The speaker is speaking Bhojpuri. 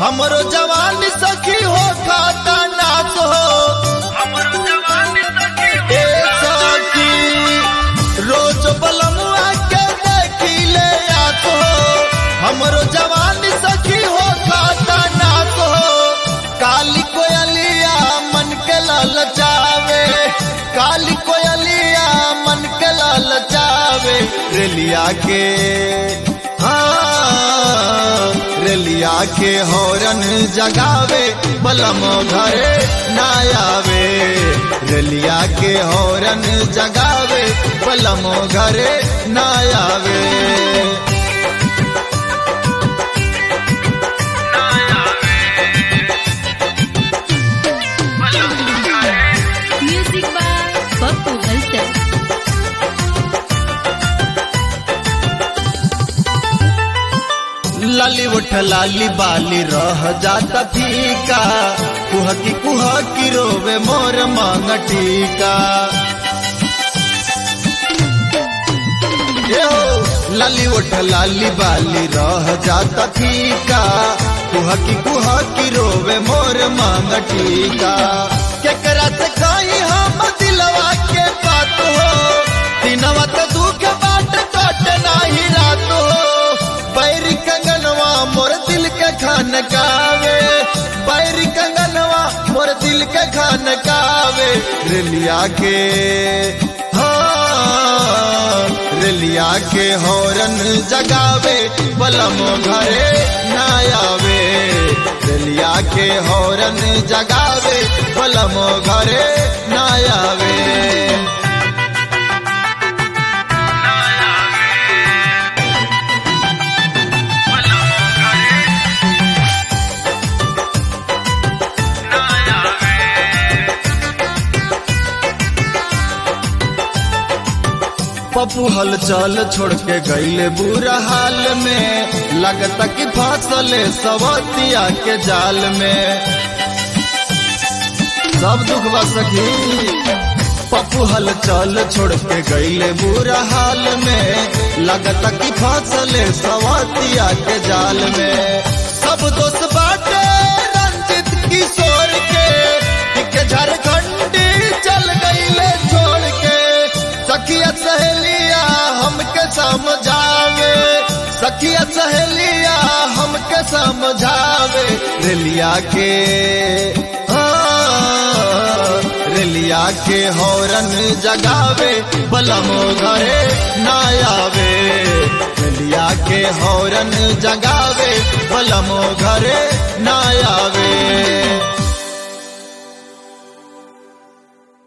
हमरो जवान सखी हो खाता नाच हो ए सखी रोज बलमुआ के देखिले आत हो हमरो जवान सखी हो खाता नाच हो काली कोयलिया मन के ललचावे काली कोयलिया मन के ललचावे रेलिया के हाँ, रेलिया के हौरन जगावे बलम घरे ना आवे रेलिया के हौरन जगावे बलम घरे ना आवे Music by Pappu Halsar. लाली उठ लाली बाली रह जाता फीका कुह की कुह की रोवे मोर मांग टीका ए हो, लाली उठ लाली बाली रह जाता फीका कुह की कुह की रोवे मोर मांग टीका केकरा से कहीं हम दिलवा के बात हो दिनवा तो दुख बाट कट नाही रात हो बैरी कंगनवा मोर दिल के खान कावे बैरी कंगनवा मोर दिल के खान कावे रेलिया के हाँ रेलिया के हौरन जगावे बलम घरे ना आवे रेलिया के हौरन जगावे बलम घरे ना आवे पप्पू हल चल छोड़ के गईले बुरा हाल में लगता कि फसले सवतिया के जाल में सब दुख बा सखी पप्पू हल चल छोड़ के गईले बुरा हाल में लगता कि फसले सवतिया के जाल में सब दोस्त बाटे रंजित किशोर के के झारखंडी चल गईले छोड़ के सखिया सहेलिया हमके समझावे सखिया सहेलिया हमके समझावे रेलिया के हाँ, रेलिया के हौरन जगावे बलम घरे ना आवे रेलिया के हौरन जगावे बलम घरे ना आवे